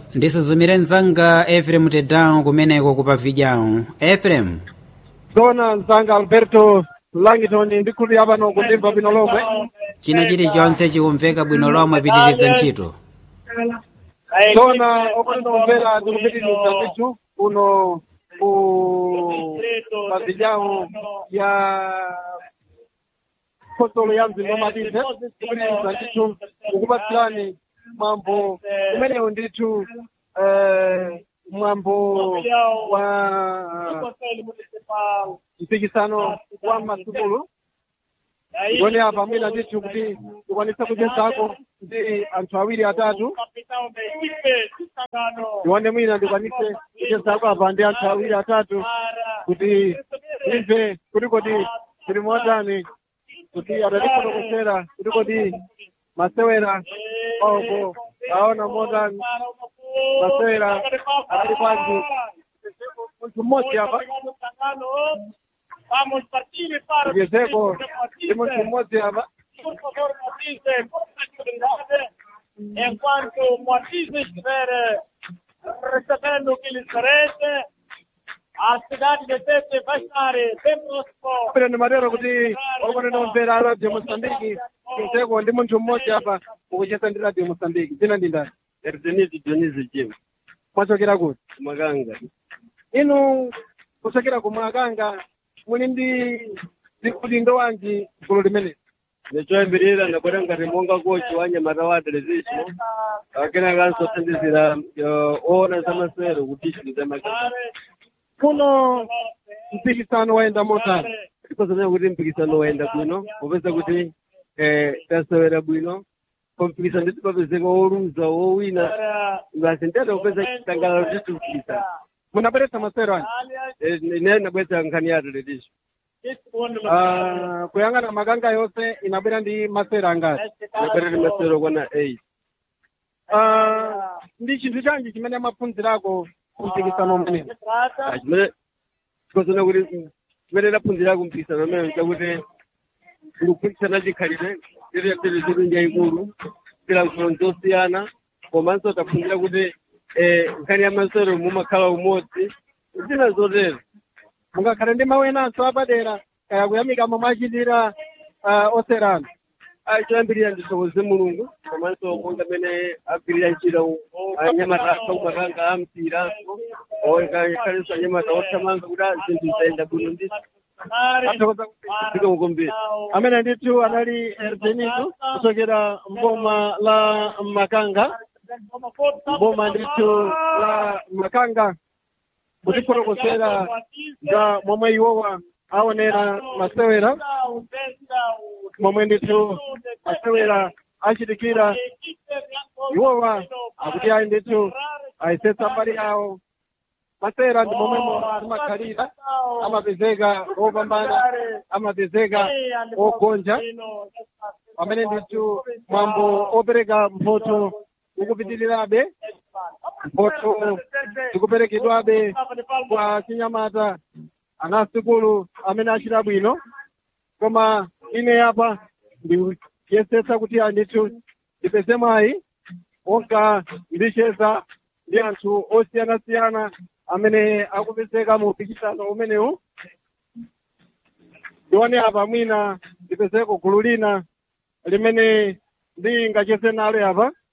ndisuzumire mzanga efrem tedawu kumeneko kupavidyawu efrem zona mzanga alberto langton ndikhulupirira pano kundimva bwino lomwe china chilichonse chikumveka bwino lomwe pitiriza ntchito zona okutinomvera tikupitiriza ndithu kuno ku pavidyawu ya khosolo ya mzinda wamatize kupitiriza ndithu kukupatsirani mwambo umenewu ndithu eh, mwambo wa mpikisano wa masukulu ngone apa mwina ndithu kuti tikwanisa kuchezako ndi anthu awiri atatu ndione mwina ndikwanise kuchezako apa ndi anthu awiri atatu kuti imve kuti kodi tili motani kuti atatifotokozera kuti kodi masewera oko aona motani masewera ali kwanji munthu mmodzi apa Vamos partir para ujezeko ndi munthu mmodzi apa por favor, Moatize, por tranquilidade, enquanto Moatize estiver eh, recebendo o que lhe merece, a cidade de Tete vai estar eh, bem próximo. pera ndimatero kuti okonenomvera radio mosambiki ujezeko ndi munthu mmodzi apa ukucheza ndi radio mosambiki dzina ndi ndani Erdenisi Dionisi Jim, mwachokera kuti Maganga. inu kuchokera ku Makanga muli ndi udindo wanji gulu limeneli Nechoyambirira ndakwera ngati monga kochi wa Nyamata wa television. Akena kanso thandizira ona za masero kuti za Maganga. kuno mpikisano wayenda motani Tikozana kuti mpikisano waenda bwino, popeza kuti eh tasewera bwino. Kompikisano nditi papezeka oluza wowina ngasi ndiyata kupeza chitangalalo kuti mpikisano. munabweretsa masewero anji Eh, Ine nabwetsa nkhani ya television. Ah, kuyang'ana makanga yonse inabwera ndi masewero angati Nabwera ndi masero kwana 8. Ah, ndi chinthu chanji chimene maphunzirako kumpikisano umenewu chimene tikozana kuti chimene taphunzira kumpikisano amene chakuti ndikupikisana chikhalire tiri tiri njayikulu tilankhulo zosiyana komanso taphunzira kuti eh, nkhani ya masero mumakhala umodzi zina zotero mungakhale ndi mawu enanso apadera kaya kuyamika momwe achitira ah, oserana choyambirira ndithokoze mulungu komanso monga amene agwirira ntchito anyamata akumakanga amsiranso khalenso anyamata othamanga kuti zinthu zayenda bwino ndi athokoza zikamukombera amene ndithu anali erdenitu kuchokera mboma la makanga mboma ndithu la makanga kutifotokozera nga momwe iwowa aonera masewera momwe ndithu masewera achitikira iwowa akuti ayi ndithu ayisetsa mbali yawo masewera ndi momwemo amakhalira amapezeka opambana amapezeka ogonja pamene ndithu mwambo opereka mphoto ukupitirirabe mphoto zikuperekedwabe kwa chinyamata anasikulu amene achita bwino koma ine apa ndikuyesetsa kuti andithu ndipeze mwayi onka ndicheza ndi anthu osiyanasiyana amene akupezeka mu mpikisano umenewu ndione apa mwina ndipezeko gulu lina limene ndingacheze nalo apa